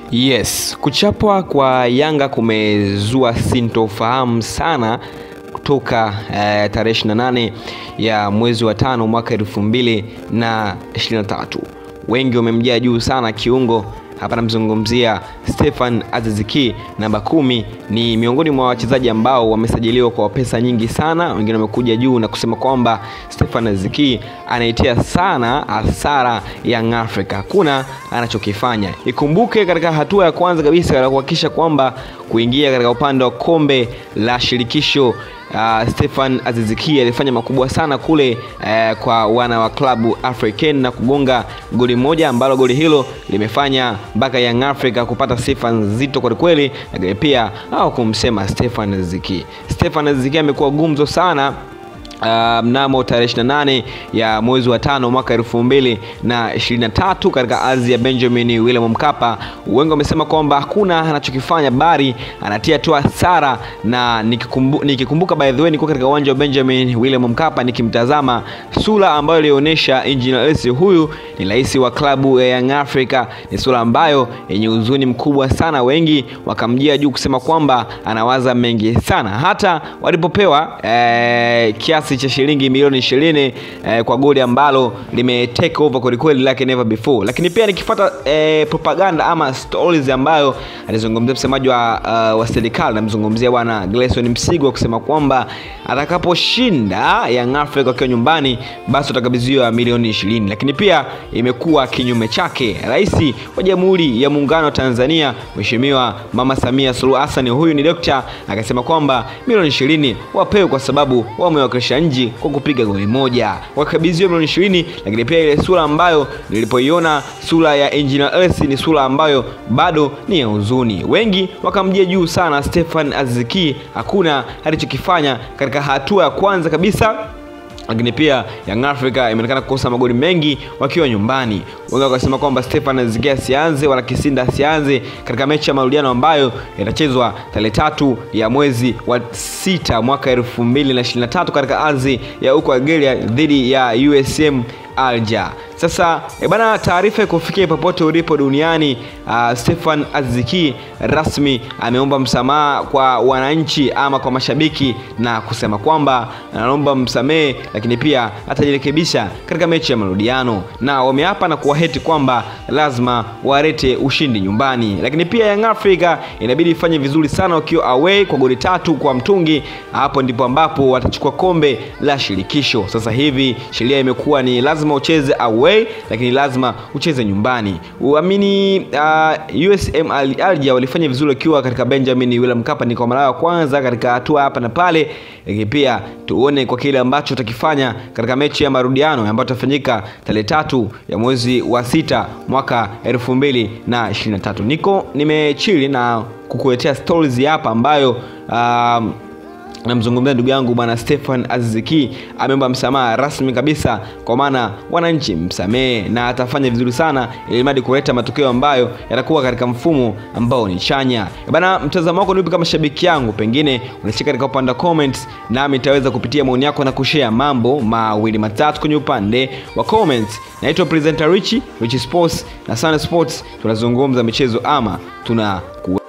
Yes, kuchapwa kwa Yanga kumezua sintofahamu sana kutoka eh, tarehe 28 ya mwezi wa tano mwaka elfu mbili na 23. Wengi wamemjia juu sana kiungo hapa namzungumzia Stefan Aziziki namba kumi. Ni miongoni mwa wachezaji ambao wamesajiliwa kwa pesa nyingi sana. Wengine wamekuja juu na kusema kwamba Stefan Aziziki anaitia sana hasara Young Africa, hakuna anachokifanya. Ikumbuke katika hatua ya kwanza kabisa ya kuhakikisha kwamba kuingia katika upande wa kombe la shirikisho Uh, Stefan Aziziki alifanya makubwa sana kule uh, kwa wana wa klabu African na kugonga goli moja ambalo goli hilo limefanya mpaka Young Africa kupata sifa nzito kwelikweli, lakini pia au kumsema Stefan Aziziki. Stefan Aziziki amekuwa gumzo sana Uh, mnamo tarehe 28 ya mwezi wa tano mwaka elfu mbili na ishirini na tatu katika ardhi ya Benjamin William Mkapa. Wengi wamesema kwamba hakuna anachokifanya bali anatia tu hasara, na nikikumbu, nikikumbuka by the way niko katika uwanja wa Benjamin William Mkapa nikimtazama sura ambayo ilionyesha Engineer Hersi, huyu ni rais wa klabu ya Young Africa, ni sura ambayo yenye huzuni mkubwa sana. Wengi wakamjia juu kusema kwamba anawaza mengi sana, hata walipopewa eh, kiasi cha shilingi milioni ishirini eh, kwa goli ambalo lime take over kwelikweli like never before. Lakini pia nikifuata eh, propaganda ama stories ambayo alizungumzia msemaji wa, uh, wa serikali namzungumzia bwana Gleson Msigwa kusema kwamba atakaposhinda Young Africa wakiwa nyumbani basi watakabidhiwa milioni ishirini. Lakini pia imekuwa kinyume chake. Rais wa Jamhuri ya Muungano wa Tanzania Mheshimiwa Mama Samia Suluhu Hassan, huyu ni dokta, akasema kwamba milioni ishirini wapewe kwa sababu wamewakilisha nchi kwa kupiga goli moja, wakabidhiwa milioni ishirini. Lakini pia ile sura ambayo nilipoiona sura ya Engineer Hersi ni sura ambayo bado ni ya huzuni. Wengi wakamjia juu sana Stefan Aziziki, hakuna alichokifanya katika hatua ya kwanza kabisa lakini pia Young Africa imeonekana kukosa magoli mengi wakiwa nyumbani. Wengi wakasema kwamba Stefan Aziziki asianze wala Kisinda asianze katika mechi ya marudiano ambayo itachezwa tarehe tatu ya mwezi wa sita mwaka elfu mbili na ishirini na tatu katika ardhi ya huko Algeria dhidi ya USM Alger. Sasa e bana, taarifa ikufikia popote ulipo duniani. Uh, Stefan Aziziki rasmi ameomba msamaha kwa wananchi ama kwa mashabiki na kusema kwamba anaomba msamehe, lakini pia atajirekebisha katika mechi ya marudiano, na wameapa na kuwaheti kwamba lazima warete ushindi nyumbani. Lakini pia Young Africa inabidi ifanye vizuri sana wakiwa away kwa goli tatu kwa mtungi. Hapo ndipo ambapo watachukua kombe la shirikisho. Sasa hivi sheria imekuwa ni lazima ucheze away lakini lazima ucheze nyumbani. Uamini uh, USM Alger walifanya vizuri wakiwa katika Benjamin William Mkapa, ni kwa mara ya kwanza katika hatua hapa na pale, lakini pia tuone kwa kile ambacho utakifanya katika mechi ya marudiano ambayo itafanyika tarehe tatu ya mwezi wa sita mwaka elfu mbili na ishirini na tatu. Niko nimechili na kukuletea stories hapa ambayo um, namzungumzia ndugu yangu bwana Stefan Aziziki ameomba msamaha rasmi kabisa, kwa maana wananchi msamehe, na atafanya vizuri sana ili mradi kuleta matokeo ambayo yatakuwa katika mfumo ambao ni chanya. Bana, mtazamo wako ni upi kama shabiki yangu? Pengine unashika katika upande wa comments, nami nitaweza kupitia maoni yako na kushare mambo mawili matatu kwenye upande wa comments. Naitwa presenter Richie, Richie Sports na Sun Sports, tunazungumza michezo ama tuna